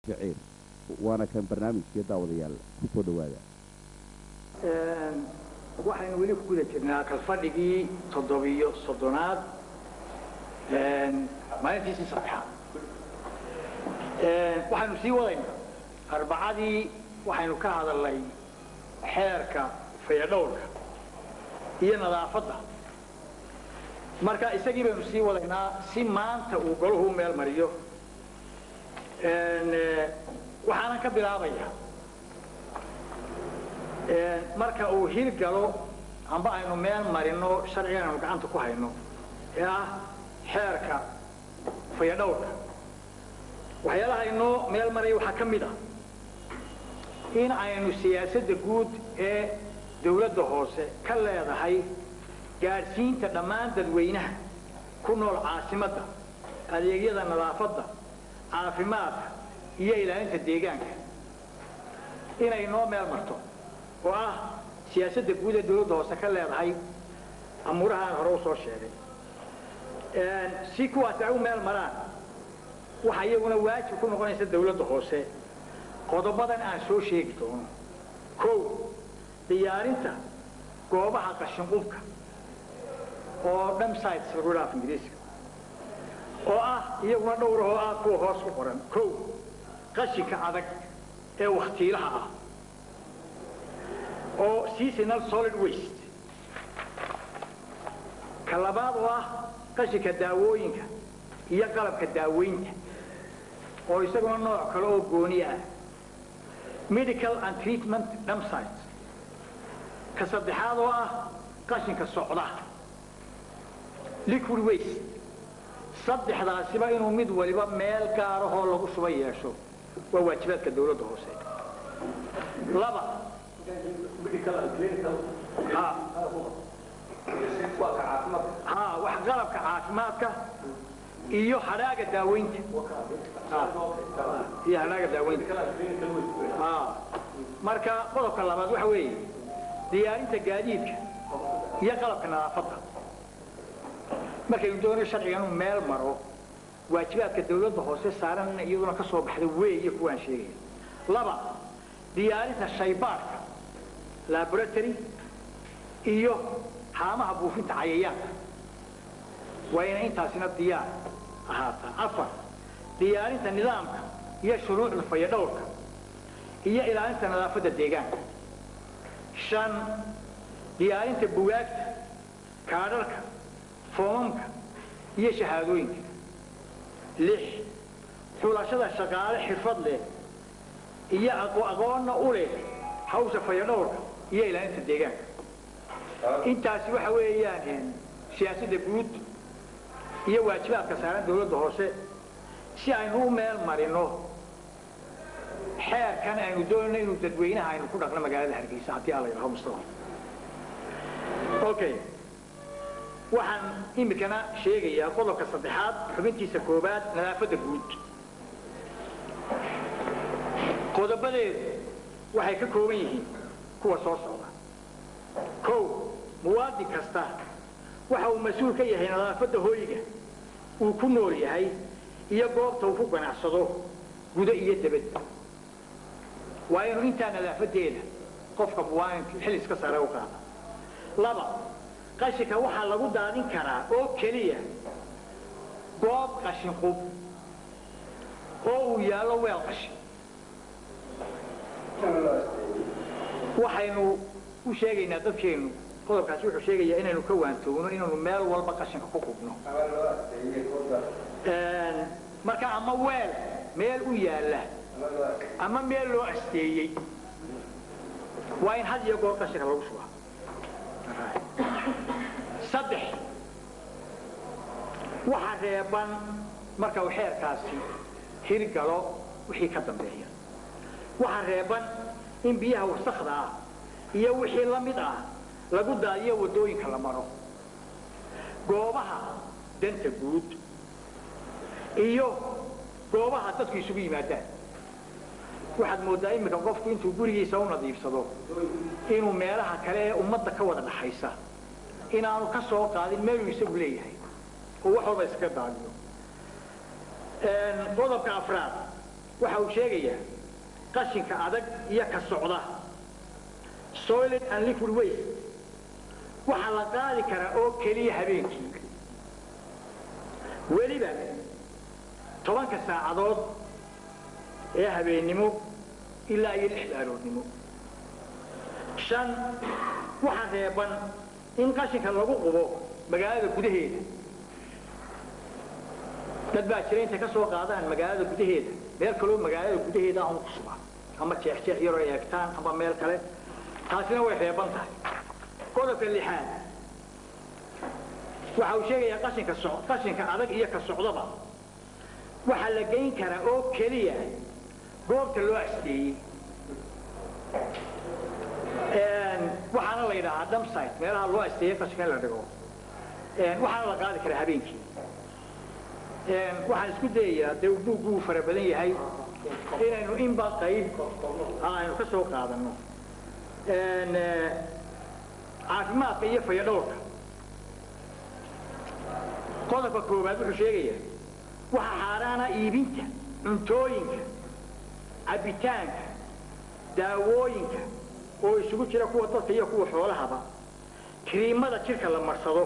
ficil waana kan barnaamijkii daawadayaal ku soo dhowaada waxaynu weli ku guda jirnaa kalfadhigii toddobiyo soddonaad maalintiisii saddexaad waxaynu sii wadaynaa arbacadii waxaynu ka hadalnay xeerka fayadhowrka iyo nadaafadda marka isagii baynu sii wadaynaa si maanta uu golahu u meel mariyo waxaanan ka bilaabaya marka uu hil galo amba aynu meel marino sharcigan aynu gacanta ku hayno ee ah xeerka fayadhowrka waxyaalaha inoo meel maraya waxaa ka mid ah in aynu siyaasadda guud ee dawladda hoose ka leedahay gaadhsiinta dhammaan dadweynaha ku nool caasimadda adeegyada nadaafadda caafimaadka iyo ilaalinta deegaanka inay noo meel marto oo ah siyaasadda guud ee dawladda hoose ka leedahay amuurahaan hore u soo sheegay si kuwaasi ay u meel maraan waxa iyaguna waajib ku noqonaysa dawladda hoose qodobadan aan soo sheegi doono kow diyaarinta goobaha qashinqubka oo dhamsites lagu dhaaf ingiriiska oo ah iyaguna dhowra oo ah kuwa hoos ku qoran kow qashinka adag ee wakhtiilaha ah oo seasonal solid waste ka labaad oo ah qashinka daawooyinka iyo qalabka daaweynta oo isaguna nooc kale oo gooni ah medical and treatment dhamsites ka saddexaad oo ah qashinka socda liquid waste saddexdaasiba inuu mid waliba meel gaarahoo lagu shuba yeesho waa waajibaadka dawladda hoose laba ha wax qalabka caafimaadka iyo hadhaaga daaweynta iyo hadhaaga daaweynta marka qodobka labaad waxa weeye diyaarinta gaadiidka iyo qalabka nadaafadda markaynu doonayo sharciga inuu meel maro waajibaadka dawladda hoose saaran iyaduna ka soo baxda weeye kuwaan sheegaya laba diyaarinta shaybaadhka laboratory iyo haamaha buufinta cayayaanka waa inay intaasina diyaar ahaataa afar diyaarinta nidaamka iyo shuruucda fayadhowrka iyo ilaalinta nadaafadda deegaanka shan diyaarinta bugaagta kaadharka foomamka iyo shahaadooyinka lix xulashada shaqaale xirfad leh iyo aqoonna u leh hawsha fayadhowrka iyo ilaalinta deegaanka intaasi waxa weeyaan siyaasadda guud iyo waajibaadka saaran dawladda hoose si aynu u meel marino xeerkan aynu doonayno inuu dadweynaha aynu ku dhaqno magaalada hargeysa haddii alla yidhaho mustafa okay waxaan imikana sheegayaa qodobka saddexaad xubintiisa koobaad nadaafadda guud qodobadeedu waxay ka kooban yihiin kuwa soo socda kow muwaadin kasta waxa uu mas-uul ka yahay nadaafadda hooyiga uu ku nool yahay iyo goobta uu ku ganacsado gudo iyo debad waa inuu intaa nadaafadeeda qofka muwaadinka xil iska sare u qaada laba qashinka waxaa lagu daadin karaa oo keliya goob qashin qub oo uu yaallo weel qashin waxaynu u sheegaynaa dadkeennu qodobkaasi wuxuu sheegayaa inaynu ka waantoogno inaynu meel walba qashinka ku qubno marka ama weel meel u yaalla ama meel loo asteeyey waa in had iyo goor qashinka lagu shubaa saddex waxa reeban marka uu xeerkaasi hirgalo wixii ka dambeeya waxa reeban in biyaha wasakda ah iyo wixii la mid ah lagu daadiyo waddooyinka la maro goobaha danta guud iyo goobaha dadku isugu yimaadaan waxaad mooddaa iminka qofku intuu gurigiisa u nadiifsado inuu meelaha kale ee ummadda ka wada dhaxaysa inaanu ka soo qaadin meeluu isagu leeyahay oo wax walba iskaga daadiyo qodobka afraad waxa uu sheegayaa qashinka adag iyo ka socda soiled and liquid waste waxaa la qaadi karaa oo keliya habeenkii weliba tobanka saacadood ee habeennimo ilaa iyo lixda aroornimo shan waxaa reeban in qashinka lagu qubo magaalada gudaheeda dad baa jira intay ka soo qaadaan magaalada gudaheeda meel kaloo magaalada gudaheeda aan ku suba ama jeexjeex yaroo eegtaan ama meel kale taasina way reeban tahay qodobka lixaad waxa uu sheegayaa qashinka so qashinka adag iyo ka socdaba waxaa la geyn karaa oo keliya goobta loo asdeeyey waxaana la yidhaahaa dumpsite meelaha loo asteeyey qashinka in la dhigo waxaana la qaadi karaa habeenkii waxaan isku dayayaa dee buugguu fara badan yahay inaynu inba qayb aynu ka soo qaadanno caafimaadka iyo fayadhowrka qodobka koowaad wuxuu sheegayaa waxaa xaaraana iibinta cuntooyinka cabbitaanka daawooyinka oo isugu jira kuwa dadka iyo kuwa xoolahaba kiriimada jidhka la marsado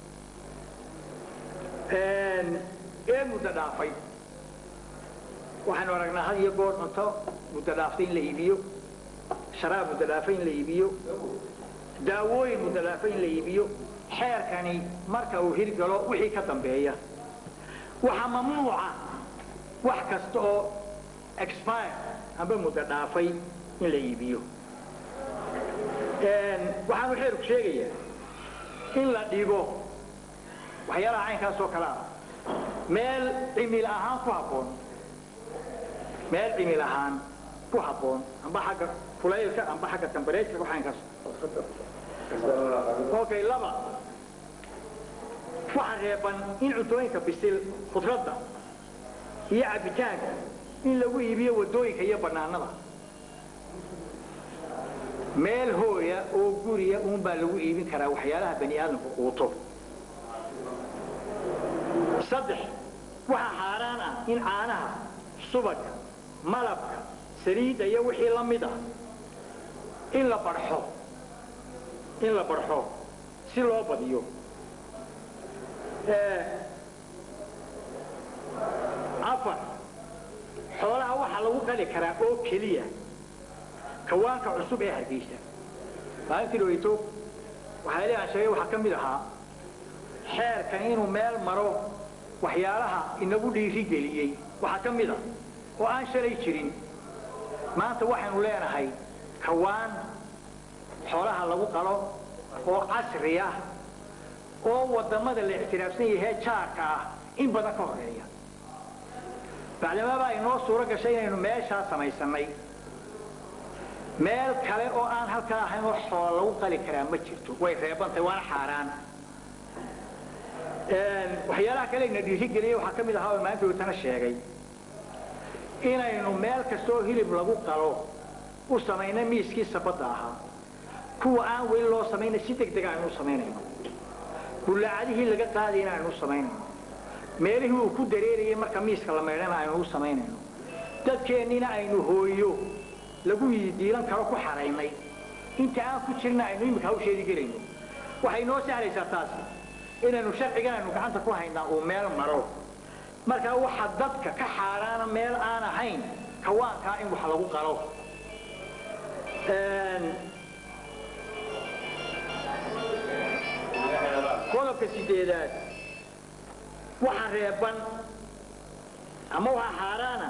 ee muddo dhaafay waxaanu aragnaa had iyo goor cunto muddo dhaaftay in la iibiyo sharaab muddo dhaafay in la iibiyo daawooyin muddo dhaafay in la iibiyo xeerkani marka uu hirgalo wixii ka dambeeya waxaa mamnuuca wax kasta oo expire amba muddo dhaafay in la iibiyo waxaanu xeerku sheegayaa in la dhigo waxyaalaha caynkaas oo kale ah meel cimil ahaan ku habboon meel cimil ahaan ku habboon amba xagga kulaylka amba xagga tambareejka caynkaas okay laba waxaa reeban in cuntooyinka bisil khudradda iyo cabbitaanka in lagu iibiyo waddooyinka iyo bannaanada meel hooya oo guriya uunbaa lagu iibin karaa waxyaalaha bani aadamku quuto saddex waxaa xaaraan ah in caanaha subagga malabka saliidda iyo wixii la mid ah in la barxo in la barxo si loo badiyo afar xoolaha waxaa lagu qali karaa oo keliya kawaanka cusub ee hargeysa maalintii dhaweyto waxaa leeaan sheegay waxaa ka mid ahaa xeerkan inuu meel maro waxyaalaha inagu dhiiri geliyey waxaa ka mid a oo aan shalay jirin maanta waxaynu leenahay kawaan xoolaha lagu qalo oo casri ah oo waddamada la ictiraafsan yahay jaarka ah in badan ka horeeya bacdamaaba inoo suuro gashay inaynu meeshaa samaysannay meel kale oo aan halkaa ahayn oo xoola lagu qali karaa ma jirto way reebantahay waana xaaraan waxyaalaha kale ina dhiirigeliyey waxaa ka mid ahaa oo maalinta weytana sheegay inaynu meel kastoo hilib lagu qalo u samayna miiskii sabadda ahaa kuwa aan weli loo samayna si deg dega aynu u samaynayno bullaacadihii laga qaadayna aynu u samaynayno meelihii uu ku dareerayay marka miiska la maydhana aynu u samaynayno dadkeenniina aynu hooyo lagu diilan karo ku xaraynay inta aan ku jirna aynu iminka hawsheedii gelayno waxay noo sahlaysaa taasi inaynu sharcigan aynu gacanta ku haynaa uu meel maro markaa waxa dadka ka xaaraana meel aan ahayn kawaankaa in wax lagu qalo qodobka sideedaad waxa reeban ama waxaa xaaraana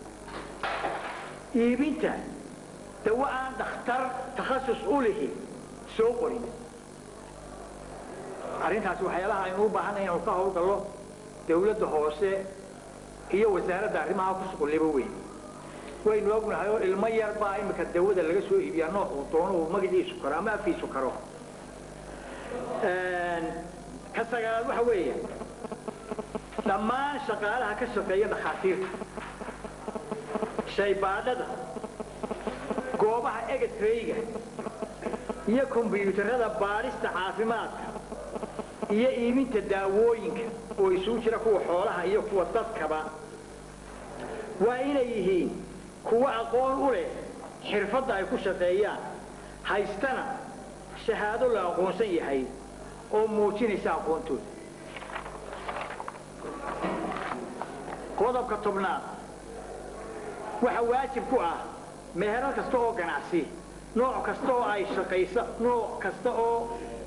iibinta dawa aan dhakhtar takhasus u lihi soo qorin arrintaasi waxyaalaha aynu u baahanay inaynu ka hawlgallo dawladda hoose iyo wasaaradda arrimaha ku suquliba weyn waynu ognahay oo ilmo yar baa iminka dawada laga soo iibiyaa nooc uu doono uu magaciisu karo ama afkiisu karo ka sagaalaad waxa weeye dhammaan shaqaalaha ka shaqeeya dhakhaatiirta shaybaadhada goobaha egetreyga iyo kombyuutarada baadhista caafimaadka iyo iibinta daawooyinka oo isugu jira kuwa xoolaha iyo kuwa dadkaba waa inay yihiin kuwo aqoon u leh xirfadda ay ku shaqeeyaan haystana shahaado la aqoonsan yahay oo muujinaysa aqoontooda qodobka tobnaad waxa waajib ku ah meherar kasta oo ganacsi nooc kasta oo ay shaqaysa nooc kasta oo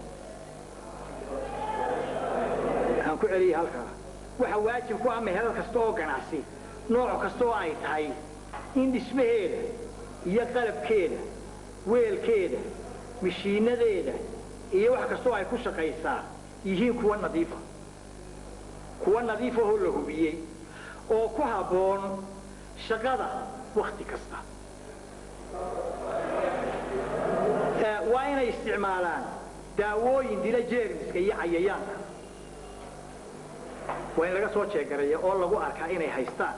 aan ku celiyay halkaa waxa waajib ku ah meherar kasta oo ganacsi nooc kasta oo ay tahay in dhismaheeda iyo qalabkeeda weelkeeda mishiinadeeda iyo wax kasta oo ay ku shaqaysaa yihiin kuwa nadiifa kuwa nadiifa oo la hubiyey oo ku habboon shaqada wakti kasta waa inay isticmaalaan daawooyin dila jeermiska iyo cayayaanka waa in laga soo jeegaraya oo lagu arkaa inay haystaan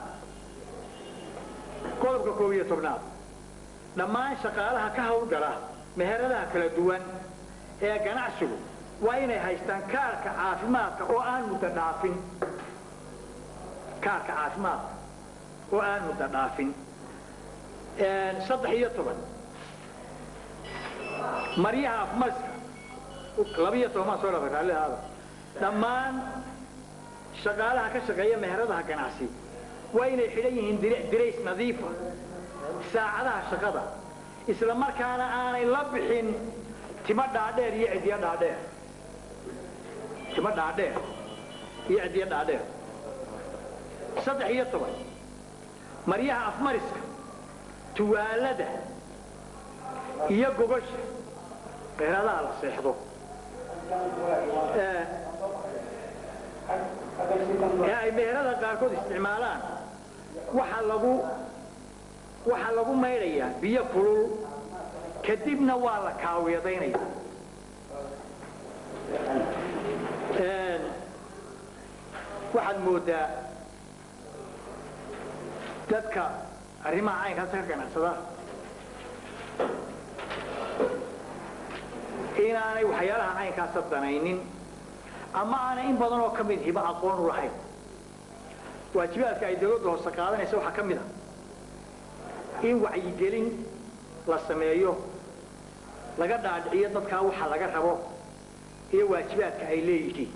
qodobka koob iyo tobnaad dhammaan shaqaalaha ka hawlgala meheradaha kala duwan ee ganacsigu waa inay haystaan kaarka caafimaadka oo aan muddo dhaafin kaarka caafimaadka oo aan muddo dhaafin saddex iyo toban maryaha afmarska labiyo tobanmaa soo dhaafay raallihaada dhammaan shaqaalaha ka shaqeeya meheradaha ganacsi waa inay xidhan yihiin dirays nadiifa saacadaha shaqada isla markaana aanay la bixin timo dhaadheer iyo ciddiyo dhaadheer timo dhaadheer iyo ciddiyo dhaadheer saddex iyo toban maryaha afmariska tuwaalada iyo gogosha meheradaha la seexdo ee ay meherada qaarkood isticmaalaan waxaa lagu waxaa lagu maydhayaa biyo kulul kadibna waa la kaawiyadaynaya waxaad moodaa dadka arrimaha caynkaasa ka ganacsada inaanay waxyaalaha caynkaasa danaynin ama aanay in badan oo ka mid hiba aqoon u lahayn waajibaadka ay dawladda hoose qaadanaysa waxaa ka mid a in wacyigelin la sameeyo laga dhaadhiciyo dadkaa waxa laga rabo iyo waajibaadka ay leeyihiin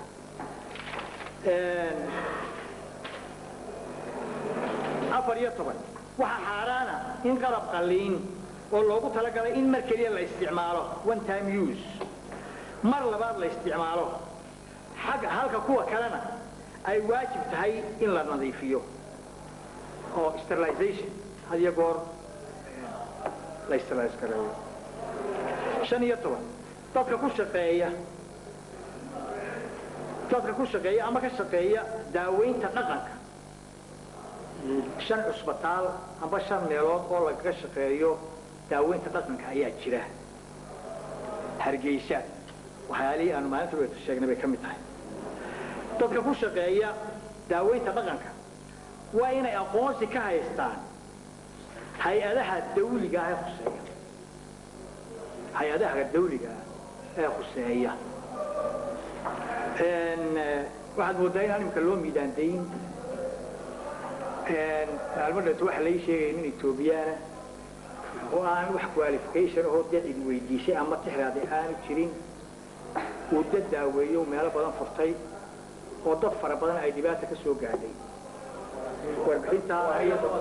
afar iyo toban waxaa xaaraana in qalab qalliin oo loogu talagalay in mar keliya la isticmaalo one time use mar labaad la isticmaalo halka kuwa kalena ay waajib tahay in la nadiifiyo oo sterilization had iyo goor la sterilize gareeyo shan iyo toban dadka ku shaqeeya dadka ku shaqeeya ama ka shaqeeya daaweynta dhaqanka shan cusbitaal amba shan meelood oo lagaga shaqeeyo daaweynta dhaqanka ayaa jira hargeysa waxyaalihii aanu maalinta weeta sheegnay bay ka mid tahay dadka ku shaqeeya daaweynta dhaqanka waa inay aqoonsi ka haystaan hay-adaha dawliga ah ee khuseeya hay-adaha dawliga ah ee khuseeya waxaad moodaa inaan imika loo miidaandayn maalmo dhanto waxa lai sheegaya nin etoobiyaana oo aan wax qualification ahoo dee cid weydiisay ama tixraade aanu jirin uu dad daaweeyo meelo badan furtay oo dad fara badan ay dhibaata ka soo gaadhay warbixintaa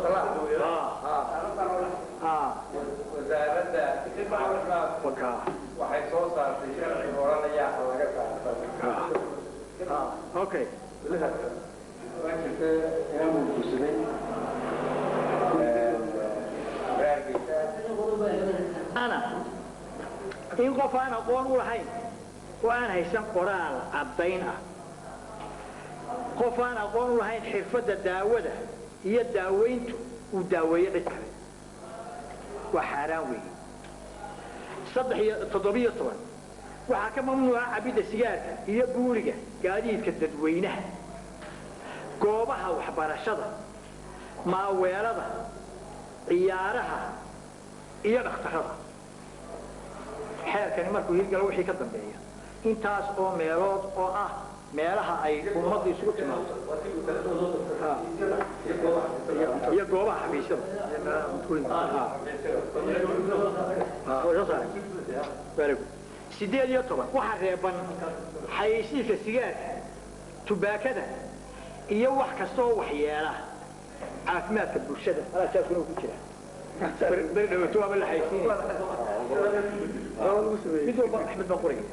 wasaaradda caafimaadka waxay soo saartay sharci oranaya laga saartay okay ana in qof aan aqoon u lahayn oo aan haysan qoraal caddayn ah qof aan aqoon u lahayn xirfadda daawada iyo daaweyntu uu daaweeyo cid kale waa xaaraan weeye saddex iyo toddobiyo toban waxaa ka mamnuuca cabidda sigaarka iyo buuriga gaadiidka dadweynaha goobaha waxbarashada maaweelada ciyaaraha iyo dhakhtarada xeerkani markuu hirgalo wixii ka dambeeya intaas oo meelood oo ah meelaha ay ummaddu isugu timaado Ha. iyo goobaha xafiisyada Ha, waa soo saaray. Very good. sideed iyo toban waxaa reeban xayeysiiska sigaarka tubaakada iyo wax kastoo waxyeela caafimaadka bulshada alaasaasuna ku jira beri dhawato waaba la xayeysiinaya mid walba axmed baa qoraya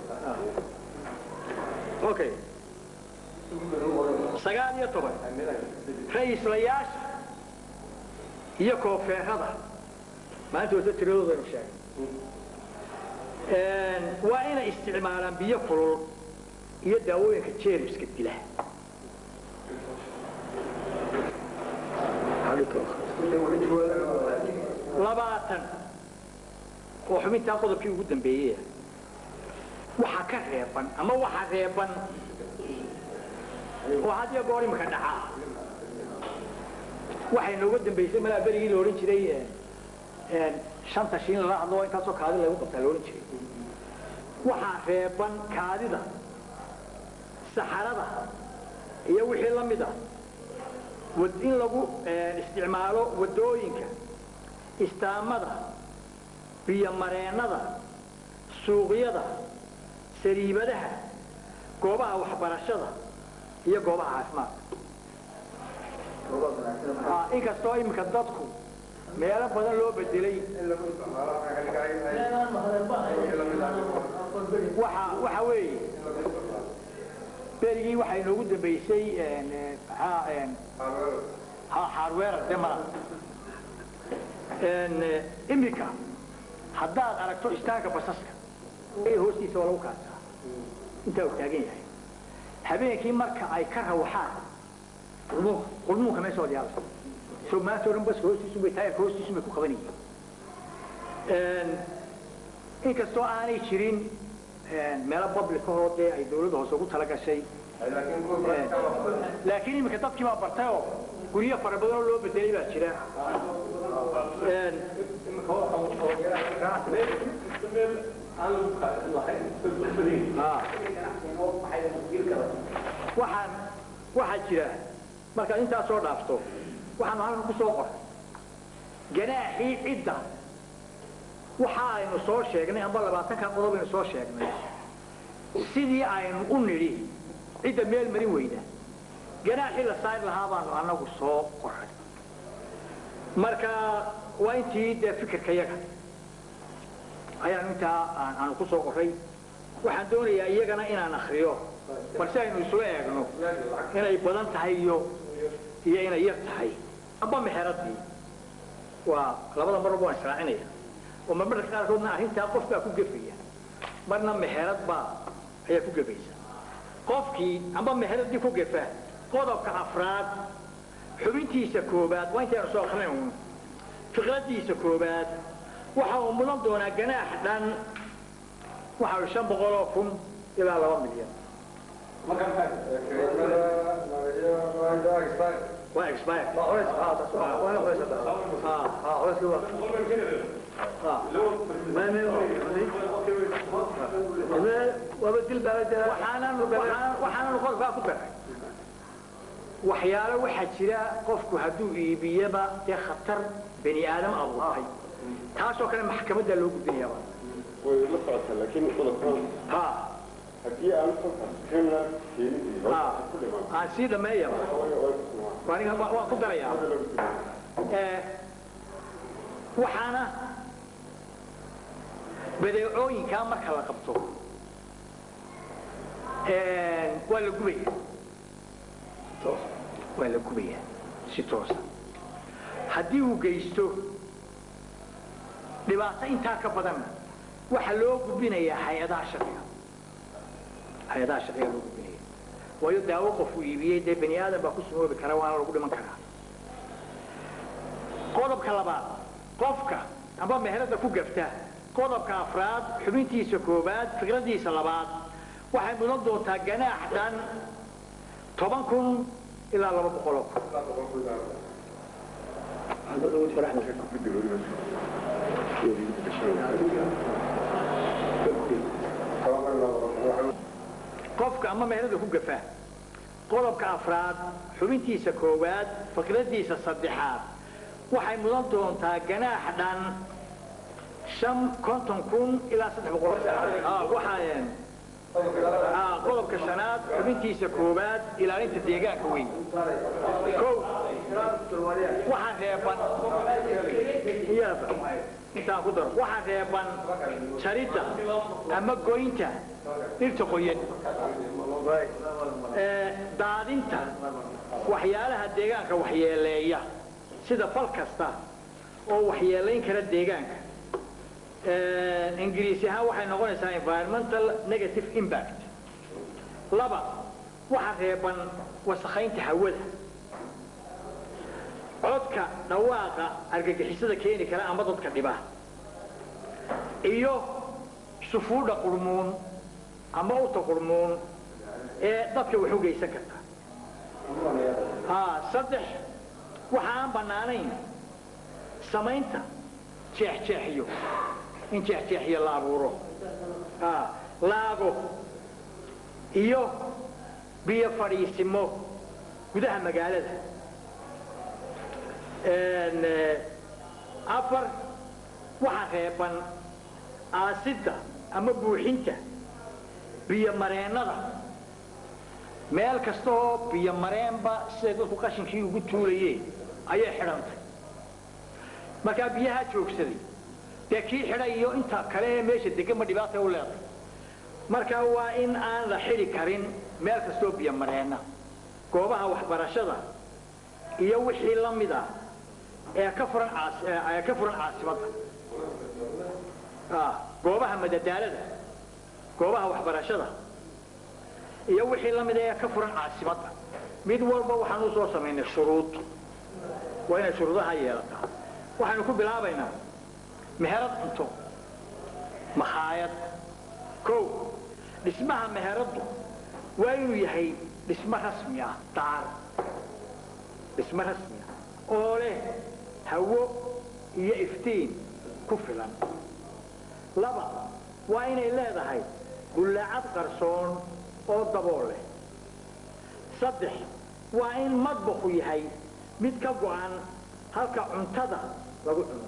okay sagaal iyo toban ra-iislayaasha iyo koofeerada maanta wata tiradoodanu sheegay waa inay isticmaalaan biyo kulul iyo daawooyinka jeermiska dila labaatan oo xubintaa qodobkii ugu dambeeyey waxaa ka reeban ama waxaa reeban oo had iyo goor imika dhacaa waxay nooga dambaysay malaa berigii la odhan jiray shanta shiin lala hadlo intaasoo kaadi lagu qabtaa la odhan jiray waxaa reeban kaadida saxarada iyo wixii la mid ah wad- in lagu isticmaalo wadooyinka istaamada biyomareennada suuqyada sariibadaha goobaha waxbarashada iyo goobaha caafimaadka Ah, inkastoo iminka dadku meelo badan loo bedelay waxa waxa weeye berigii waxaa inoogu dambaysay een, eh, maxaa een, ha- hardware de mala Een, eh, iminka haddaad aragto istaanka basaska ee hoostiisa waa lagu kaasaa intaa uu taagan yahay habeenkii marka ay ka rawaxaan qulmuunka qulmuunka meesha wada yaala so maanta o dhan baska hoostiisun bay taayarka hoostiisun bay ku qabanayeen Een, inkastoo aanay jirin een, meelo public ahoo dee ay dawladda hoose ugu tala gashay laakiin iminka dadkii baa bartay oo guryo fara badan oo loo bedelay baa jira Een, ah. waxaan waxaa jira markaad intaas soo dhaafto waxaanu halkan ku soo qoray ganaaxii cidda waxa aynu soo sheegnay amba labaatanka qodob aynu soo sheegnay sidii aynu u nidhi cidda meel marin weyda ganaaxii la saari lahaa baanu annagu soo qoray marka waa intii dee fikirka yaga ayaanu intaa aan- aanu ku soo qoray waxaan doonayaa iyagana inaan akriyo balse aynu isula eegno inay badan tahay iyo iyo inay yar tahay amba mexeradii waa labada marba waan israacinaya oo marmarka qaarkoodna arrintaa qof baa ku gefaya marna mexerad baa ayaa ku gefaysa qofkii amba mexeradii ku gefa qodobka afraad xubintiisa koobaad waa intaynu soo akrinay uun fiqradiisa koobaad waxa uu mudan doonaa ganaax dhan waxa uu shan boqol oo kun ilaa laba milyan waa expire waxaanan qodobkaa ku daray waxyaalo waxaa jira qofku hadduu iibiyaba dee khatar bani aadam abuurtay taasoo kale maxkamadda loo gudbinayaaba way la socotaa laakiin qodobkan ha haddii aan kolkaas criminal keenin ha aan sii dhameeyaba aniga wa- waan ku darayaa Eh, waxaana badeecooyinkaa marka la qabto eh, waa la gubaya waa la gubaya si toosa haddii uu geysto dhibaato intaa ka badanna waxaa loo gudbinayaa hay-adaha sharciga hay-adaha sharciga loo gudbinaya waayo daawo qofuu iibiyey dee bani aadam baa ku sumoobi kara waana lagu dhiman karaa qodobka labaad qofka amba meherada ku gafta qodobka afraad xubintiisa koobaad fikradiisa labaad waxay mudan doontaa ganaax dhan toban kun ilaa laba boqoloo kun qofka ama meherada ku gafa qodobka afraad xubintiisa koowaad fikradiisa saddexaad waxay mudan doontaa ganaax dhan shan konton kun ilaa saddex boqol Ah, waxaa Ah, qodobka shanaad xubintiisa koowaad ilaalinta deegaanka weyn kow waxaan reeban iyada intaan ku daro waxaan reeban jaridda ama goynta dhirta qoyan ee, daadinta waxyaalaha deegaanka waxyeeleeya sida fal kasta oo waxyeelayn kara deegaanka Ee, ingiriisi ahaan waxay noqonaysaa environmental negative impact laba waxa reeban wasakhaynta hawada codka dhawaaqa argagixisada keeni kara ama dadka dhiba iyo sufuudha qurmuun ama uta qurmuun ee dadka wax u geysan karta haa saddex waxa aan bannaanayn samaynta jeexjeexiyo in jeexjeexiyo la abuuro haa laago iyo biyo fadhiisimo gudaha magaalada Een, eh, afar waxa reeban aasidda ama buuxinta biyomareennada meel kasta oo biyomareenba siday dadku qashinkii ugu tuulayeen ayay xidhantay markaa biyaha joogsaday dee kii xidhay iyo inta kale ee meesha deganba dhibaatay u leedahay markaa waa in aan la xidhi karin meel kasta oo biyomareenna goobaha waxbarashada iyo wixii la mid ah ee ka furan caas- ee ee ka furan caasimadda Ah, goobaha madadaalada goobaha waxbarashada iyo wixii la mid ah ee ka furan caasimadda mid walba waxaan u soo samaynay shuruud waa inay shuruudaha yeelataa waxaynu ku bilaabaynaa meherad cunto makhaayad kow dhismaha meheraddu waa inuu yahay dhismo rasmi ah daar dhismo rasmi ah oo leh hawo iyo iftiin ku filan laba waa inay leedahay bullaacad qarsoon oo dabool leh saddex waa in madbaxu yahay mid ka go'an halka cuntada lagu cuno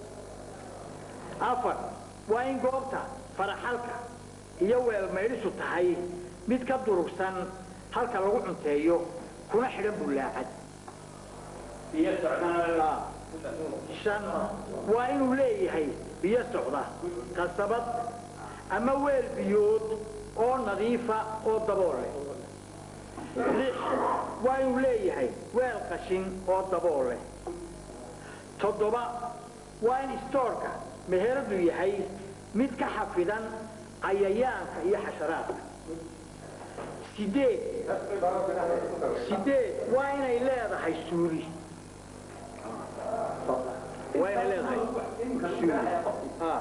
afar waa in goobta faraxalka iyo weelmaydhisu tahay mid ka durugsan halka lagu cunteeyo kuna xidhan bullaacad Ah. shan waa inuu leeyahay biyo socda qasabad ama weel biyood oo nadiifa oo dabool leh lix waa inuu leeyahay weel qashin oo dabool leh toddoba waa in istoorka meheradu yahay mid ka xafidan cayayaanka iyo xasharaadka sideed sideed waa inay leedahay suuli waa inay leedahay suuli Ah.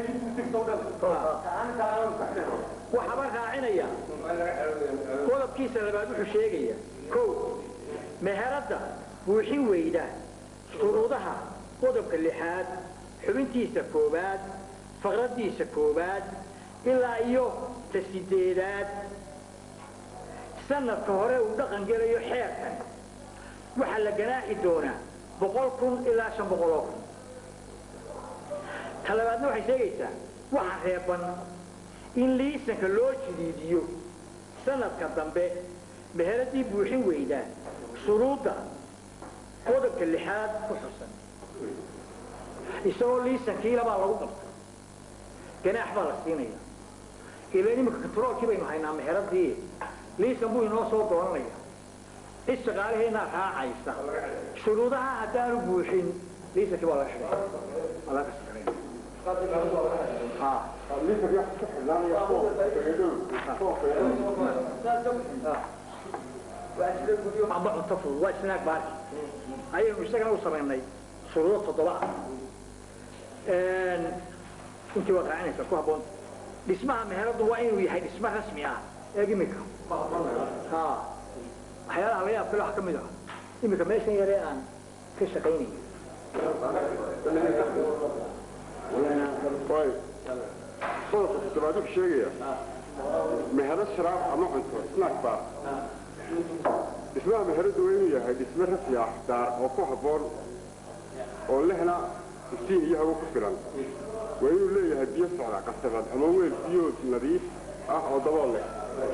waxaaba raacinaya qodobkiisa labaad wuxuu sheegaya kow meheradda buuxin weyda shuruudaha qodobka lixaad xubintiisa koowaad faqradiisa koowaad ilaa iyo ta sideedaad sanadka hore uu dhaqan gelayo xeerkan waxaa la ganaaxi doonaa boqol kun ilaa shan boqoloo kun talabaadna waxay sheegaysaa waxa reeban in liisanka loo jidiidiyo sanadka dambe meheradii buuxin weydaa shuruudda qodobka lixaad ku xusan isagoo liisankii labaa lagu qabta ganaax baa la siinaya ilaan iminka katroolkii baynu haynaa meheradii liisan buu inoo soo dooranaya cid shaqaalaheennaa raacaysa shuruudaha haddaanu buuxin liisankii waa laga xidhay waa laga shaqaynaya ha Liisanka wax ku xidhnaanaya kuwa fayadhow. ama cunto fudud waa snack baarki ayaynu isagana u samaynay shuruudo toddoba ah intii waad raacinaysaa ku habboon dhismaha meheradu waa inuu yahay dhismo rasmi ah eeg imika ha waxyaalaha laga yaab kale wax ka mid ah imika meeshan yaree aan ka shaqaynay Waay. Qodobka toddobaad wuxuu sheegaya mehero sharaab ama cunto snack bar dhismaha meheradu waa inuu yahay dhisme rasmi ah daar oo ku habboon oo lehna iftiin iyo hawo ku filan waa inuu leeyahay biyo socda qasabad ama weel biyood nadiif ah oo dabool leh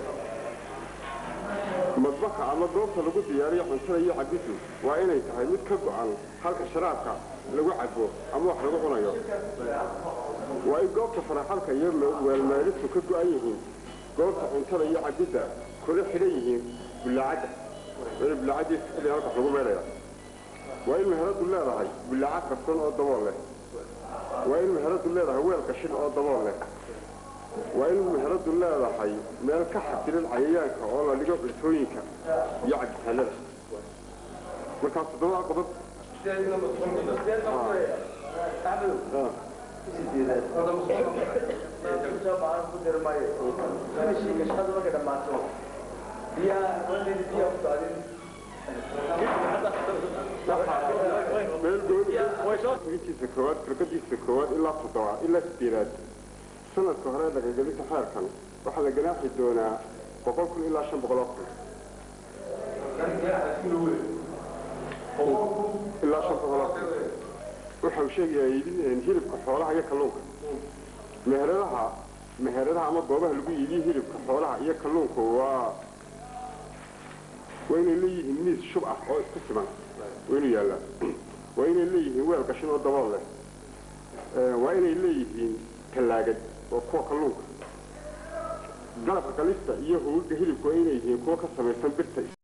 madbaxa ama goobta lagu diyaariyo cuntada iyo cabidu waa inay tahay mid ka go'an halka sharaabka lagu cabo ama wax lagu cunayo waa in goobta faraxalka iyo weelmeelistu ka go'an yihiin goobta cuntada iyo cabidda kula xidhan yihiin bullaacadda waa in bullaacaddiisa xilli halka wax lagu meelaya waa in meheradu leedahay bullaacad karsan oo dabool leh waa in meheradu leedahay weel qashin oo dabool leh waa in meheradu leedahay meel ka xasilan cayayaanka oo la dhigo cuntooyinka iyo cabitaanada markaas toddobada qodob meel goonigiisa koowaad firqadiisa koowaad ilaa toddoba ilaa sideedaad sanadka hore dhaqangelinta xeerkan waxaa la ganaaxi doonaa boqol kun ilaa shan boqol oo kun ilaa shan boqol oo kun waxa uu sheegayaa iibin hilibka xoolaha iyo kalluunka meheradaha meheradaha ama goobaha lagu iibiyo hilibka xoolaha iyo kalluunka waa waa inay leeyihiin miis shub ah oo isku siman waa inuu yaallaa waa inay leeyihiin weel qashin oo dabool leh waa inay leeyihiin tallaagad oo kuwa kalluunka qalabka qalista iyo hugaga hilibku waa inay yihiin kuwa ka samaysan birta